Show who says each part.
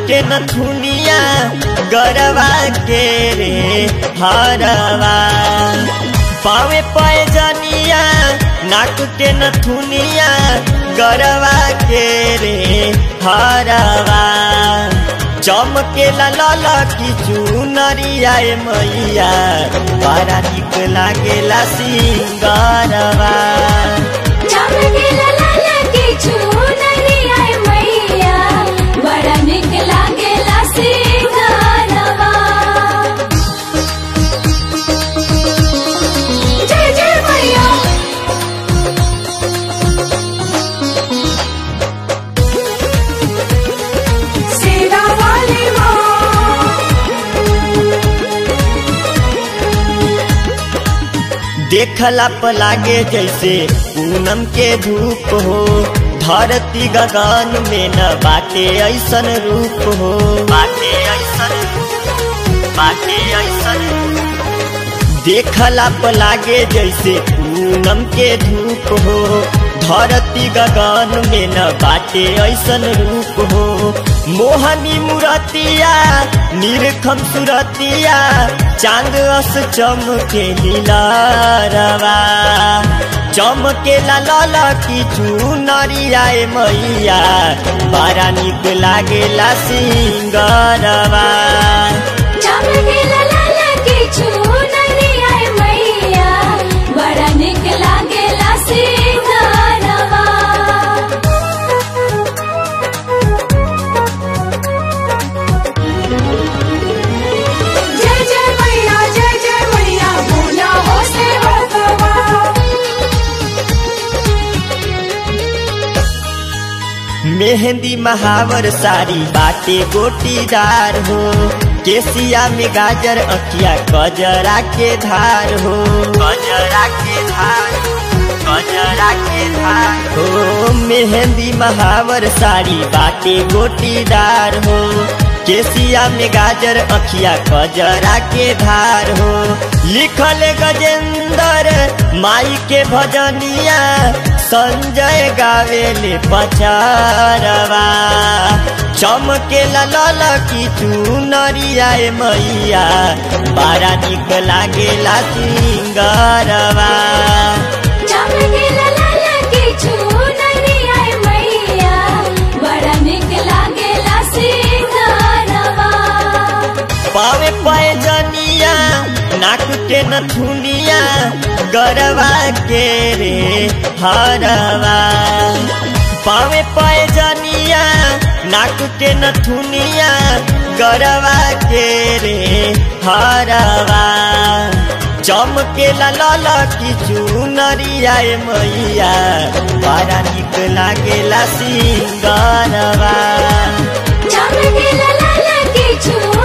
Speaker 1: के नथुनिया गरवा के रे हरवा पावे पैजनिया नाक के नथुनिया गरवा के रे हरवा चमकेला लल की चुनरिया ए मैया बड़ा निक लागेला सिंगरवा
Speaker 2: चमकेला लाला के चुनरिया मैया बड़ा निक लागेला सिंगारवा जय जय मैया सेरा वाली माँ
Speaker 1: देखला प लागे जैसे पूनम के धूप हो धरती गगन में न बाटे ऐसन रूप हो बाटे ऐसन बाटे ऐसन देखला प लागे जैसे पूनम के धूप हो धरती गगन में न बाटे ऐसन रूप हो मोहनी मुरतिया निरखम सुरतिया चांद अस चमके लीलारवा चमके लाल की चुनरिया ए मैया बड़ा निक लागेला सिंगरवा
Speaker 2: चमकेला लाला के चुनरिया मैया बड़ा निक लागेला सिंगारवा जय जय मैया जय जय मैया भोला हो सेवकवा
Speaker 1: मेहंदी महावर साड़ी बाटे गोटीदार हो केसिया में गाजर अखिया गजरा के धार हो गजरा के धार गजरा के धार हो मेहंदी महावर साड़ी बाटे गोटीदार हो केसिया में गाजर अखिया गजरा के धार हो लिखल गजेंद्र माई के भजनिया संजय गावेले पचारवा चमके लल की चुनरिया ए मैया बड़ा निक लागेला सिंगरवा
Speaker 2: चमकेला लाला के चुनरिया मैया बड़ा निक लागेला सिंगारवा
Speaker 1: पावे पैजनिया नाक के नथुनिया गरवा के रे हरवा पावे पैजनिया नाक के नथुनिया गरवा के रे हरवा चमके लाल की चुनरिया ए मैया बड़ा निक लागेला सिंगरवा
Speaker 2: चमकेला लाला के चुनरिया